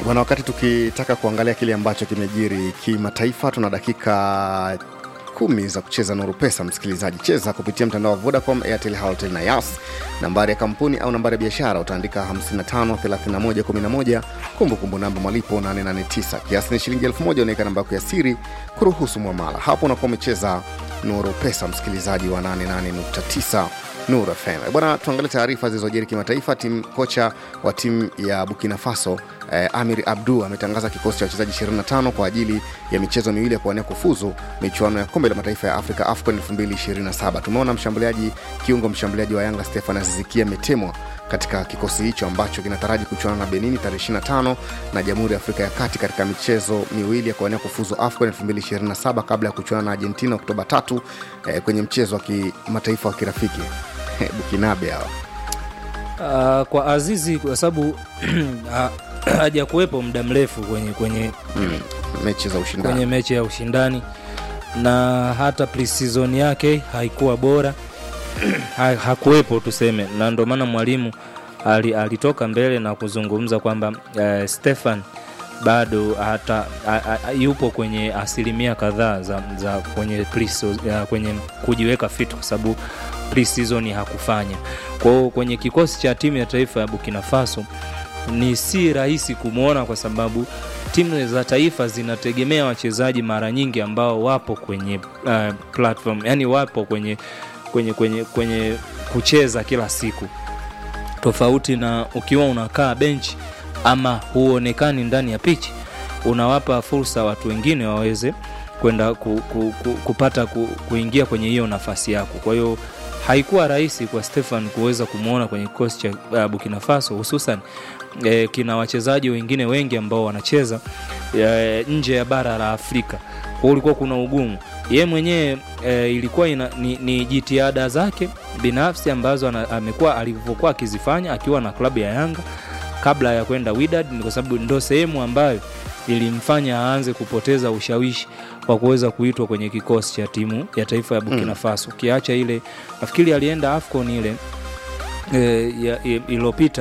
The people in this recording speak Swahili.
Bwana, wakati tukitaka kuangalia kile ambacho kimejiri kimataifa, tuna dakika kumi za kucheza Nuru Pesa. Msikilizaji, cheza kupitia mtandao wa Vodacom, Airtel, Halotel na Yas. Nambari ya kampuni au nambari ya biashara utaandika 553111, kumbukumbu namba malipo 889, kiasi ni shilingi 1000. Unaweka namba yako ya siri kuruhusu mwamala. Hapo unakuwa umecheza Nuru Pesa, msikilizaji wa 88.9 Nuru FM. Bwana, tuangalie taarifa zilizojiri kimataifa. Timu kocha wa timu ya Burkina Faso eh, Amir Abdu ametangaza kikosi cha wachezaji 25 kwa ajili ya michezo miwili ya kuwania kufuzu michuano ya kombe la mataifa ya Afrika AFCON 2027. Tumeona mshambuliaji kiungo mshambuliaji wa Yanga Stefan Azizikia ametemwa katika kikosi hicho ambacho kinataraji kuchuana na Benini tarehe 25 na Jamhuri ya Afrika ya Kati katika michezo miwili ya kuwania kufuzu AFCON 2027 kabla ya kuchuana na Argentina Oktoba 3 eh, kwenye mchezo wa kimataifa wa kirafiki Bukinabe hawa Uh, kwa Azizi kwa sababu ha- haja kuwepo muda mrefu kwenye, kwenye, mm, mechi za ushindani kwenye mechi ya ushindani na hata pre-season yake haikuwa bora ha, hakuwepo tuseme, na ndio maana mwalimu ali, alitoka mbele na kuzungumza kwamba uh, Stefan bado hata a, a, yupo kwenye asilimia kadhaa za, za kwenye, pre-season- ya, kwenye kujiweka fit kwa sababu pre-season hakufanya. Kwa hiyo kwenye kikosi cha timu ya taifa ya Burkina Faso ni si rahisi kumwona kwa sababu timu za taifa zinategemea wachezaji mara nyingi ambao wapo kwenye uh, platform, yani wapo kwenye, kwenye, kwenye, kwenye kucheza kila siku tofauti na ukiwa unakaa benchi ama huonekani ndani ya pichi, unawapa fursa watu wengine waweze kwenda ku, ku, ku, kupata ku, kuingia kwenye hiyo nafasi yako. Kwa hiyo haikuwa rahisi kwa Stefan kuweza kumwona kwenye kikosi cha uh, Burkina Faso hususan eh, kina wachezaji wengine wengi ambao wanacheza eh, nje ya bara la Afrika. Kwa hiyo ulikuwa kuna ugumu ye mwenyewe e, ilikuwa ina, ni, ni jitihada zake binafsi ambazo ana- amekuwa alivyokuwa akizifanya akiwa na klabu ya Yanga kabla ya kwenda Wydad, ni kwa sababu ndo sehemu ambayo ilimfanya aanze kupoteza ushawishi wa kuweza kuitwa kwenye kikosi cha timu ya taifa ya Burkina Faso. Ukiacha ile nafikiri alienda AFCON ile e, ya- iliyopita